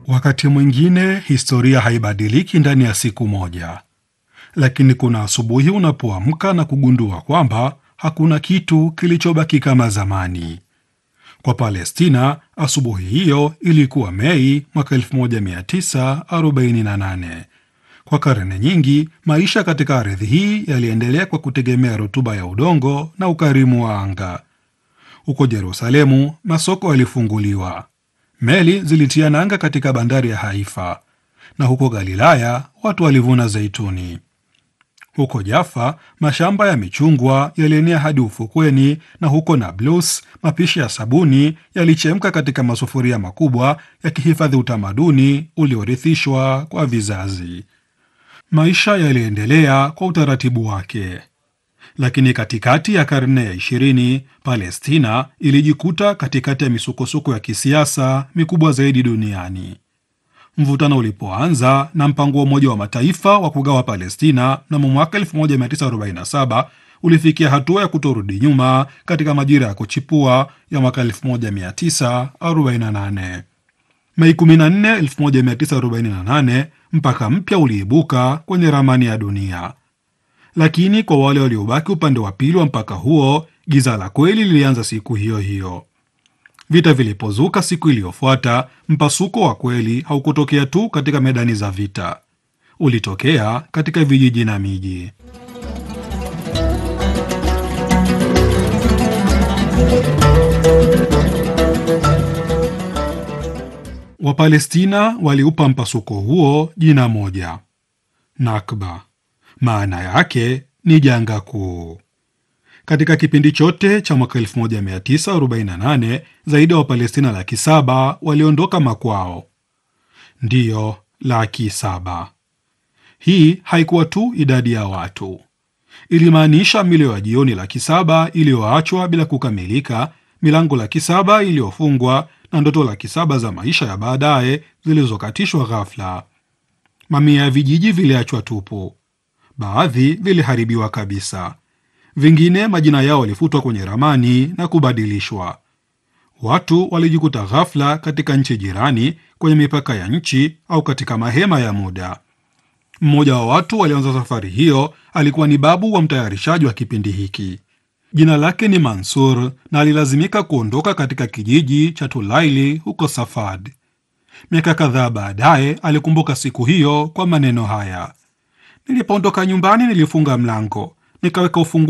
Wakati mwingine historia haibadiliki ndani ya siku moja, lakini kuna asubuhi unapoamka na kugundua kwamba hakuna kitu kilichobaki kama zamani. Kwa Palestina, asubuhi hiyo ilikuwa Mei mwaka 1948. Kwa karne nyingi, maisha katika ardhi hii yaliendelea kwa kutegemea rutuba ya udongo na ukarimu wa anga. Huko Yerusalemu, masoko yalifunguliwa, meli zilitia nanga katika bandari ya Haifa, na huko Galilaya watu walivuna zeituni. Huko Jaffa mashamba ya michungwa yalienea hadi ufukweni, na huko Nablus mapishi ya sabuni yalichemka katika masufuria makubwa, yakihifadhi utamaduni uliorithishwa kwa vizazi. Maisha yaliendelea kwa utaratibu wake, lakini katikati ya karne ya ishirini Palestina ilijikuta katikati ya misukosuko ya kisiasa mikubwa zaidi duniani. Mvutano ulipoanza na mpango wa Umoja wa Mataifa wa kugawa Palestina mnamo mwaka 1947 ulifikia hatua ya kutorudi nyuma katika majira ya kuchipua ya mwaka 1948. Mei 14, 1948 mpaka mpya uliibuka kwenye ramani ya dunia, lakini kwa wale waliobaki upande wa pili wa mpaka huo, giza la kweli lilianza siku hiyo hiyo. Vita vilipozuka siku iliyofuata, mpasuko wa kweli haukutokea tu katika medani za vita, ulitokea katika vijiji na miji. Wapalestina waliupa mpasuko huo jina moja, Nakba. Maana yake ni janga kuu. Katika kipindi chote cha mwaka 1948 zaidi ya Wapalestina laki saba waliondoka makwao. Ndiyo, laki saba. Hii haikuwa tu idadi ya watu, ilimaanisha milio ya jioni laki saba iliyoachwa bila kukamilika, milango laki saba iliyofungwa na ndoto laki saba za maisha ya baadaye zilizokatishwa ghafla. Mamia ya vijiji viliachwa tupu, baadhi viliharibiwa kabisa, vingine majina yao walifutwa kwenye ramani na kubadilishwa. Watu walijikuta ghafla katika nchi jirani, kwenye mipaka ya nchi au katika mahema ya muda. Mmoja wa watu walioanza safari hiyo alikuwa ni babu wa mtayarishaji wa kipindi hiki. Jina lake ni Mansur na alilazimika kuondoka katika kijiji cha Tulaili huko Safad. Miaka kadhaa baadaye alikumbuka siku hiyo kwa maneno haya: nilipoondoka nyumbani nilifunga mlango, nikaweka ufunguo